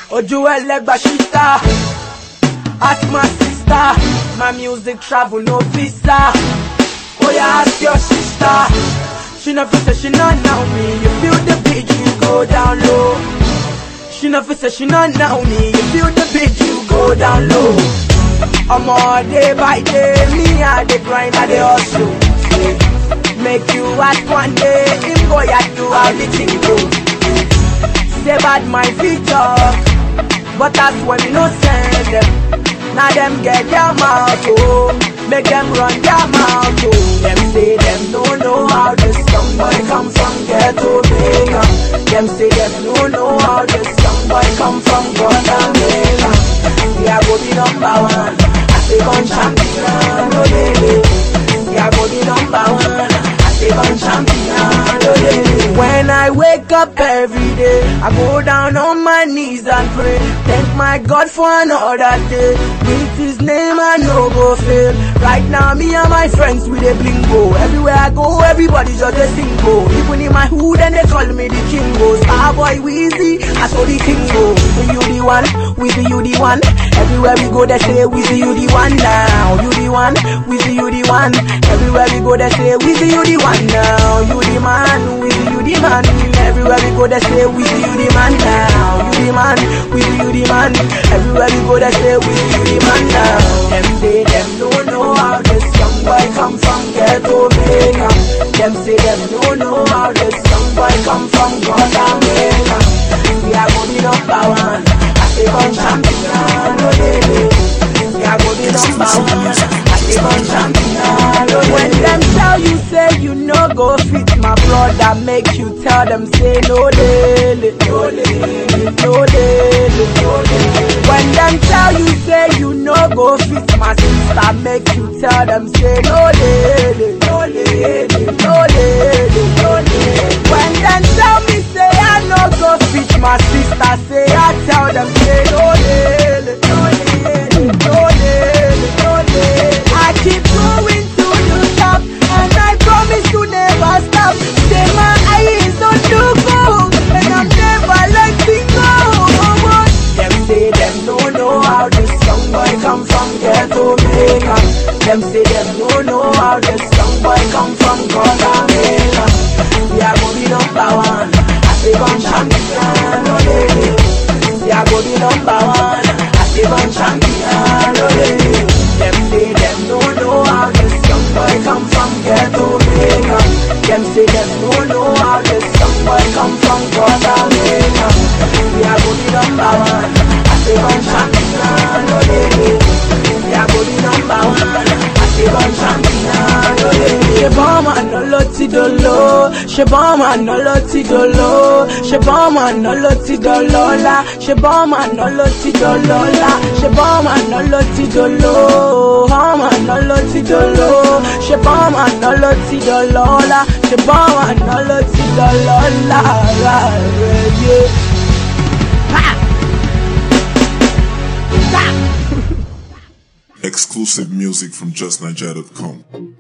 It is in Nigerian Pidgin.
Ojú ẹlẹ́gbà ṣíta. Ask my sister. My music travel no visa. Oh yeah, ask your sister. She never say she not know me. You feel the beat, you go down low. She never say she not know me. You feel the beat, you go down low. I'm all day by day. Me, I dey grind, I dey hustle. Make you ask one day. Him boy, I do how the thing go. Say bad my feet talk. But that's when me no send them. Now them get their mouth, oh. Make them run their mouth, oh. Them say them don't know how this young boy come from ghetto Jamaica. Them say them don't know how this young boy come from Guatemala. See I go be number one. I say gun champion, oh baby. See I go be number one. I say gun champion, oh baby. When I wake up every day, I go down on my knees and pray. Thank my God for another day. With His name I no go fail. Right now, me and my friends with a blingo. Everywhere I go, everybody just a single. Even in my hood, and they call me the kingo. Starboy Weezy, I saw the kingo. With you the one, with you the one. Everywhere we go, they say with you the one now. You the one, with you the one. Everywhere we go, they say with you the one now. You the man, with you the man. Everywhere we go, they say with you the man now. You the man, with you the man. Everywhere we go, they say with you the man now. Them say them don't know how this young boy come from ghetto Jamaica. Them say them don't know how this young boy come from Guatemala. We are gonna be number one. I say gun champion, oh baby. We are gonna be number one. I say gun champion, oh When them tell you say you no go fit my brother, make you tell them say no daily, no daily, no daily, no daily. When them tell you say you no go fit my sister, make you tell them say no daily, no daily, no daily, no daily. When them tell me say I no go fit my sister, say I tell them say no daily, no daily, no daily, no daily. I keep going to the top, and I promise to never stop. Say my eyes on the goal, and I'm never letting go. Them say them don't know how this young boy come from ghetto Jamaica. Them say them don't know how this young boy come from Guatemala. We are gonna be number one. I say gun champion, oh baby. We are gonna be number one. I say gun champion, oh baby. Them say them don't know how this young boy come from ghetto Jamaica. Them say them don't know how this young boy come from Guatemala. We are gonna be number one. I say gun champion, oh baby. We are gonna be number one. I say gun champion, oh baby. Ṣé bọ́ọ̀mù àná ló ti dolo? Ṣé bọ́ọ̀mù àná ló ti dolo? Ṣé bọ́ọ̀mù àná ló ti dọlọ́lá? Ṣé bọ́ọ̀mù àná ló ti dọlọ́lá? Ṣé bọ́ọ̀mù àná ló ti dolo? Bọ́ọ̀mù àná ló ti dolo? Ṣé bọ́ọ̀mù àná ló ti dọlọ́lá? Ṣé bọ́ọ̀mù àná ló ti dọlọ́lá? Rárẹ̀ yé. Exclusive music from JustNiger.com.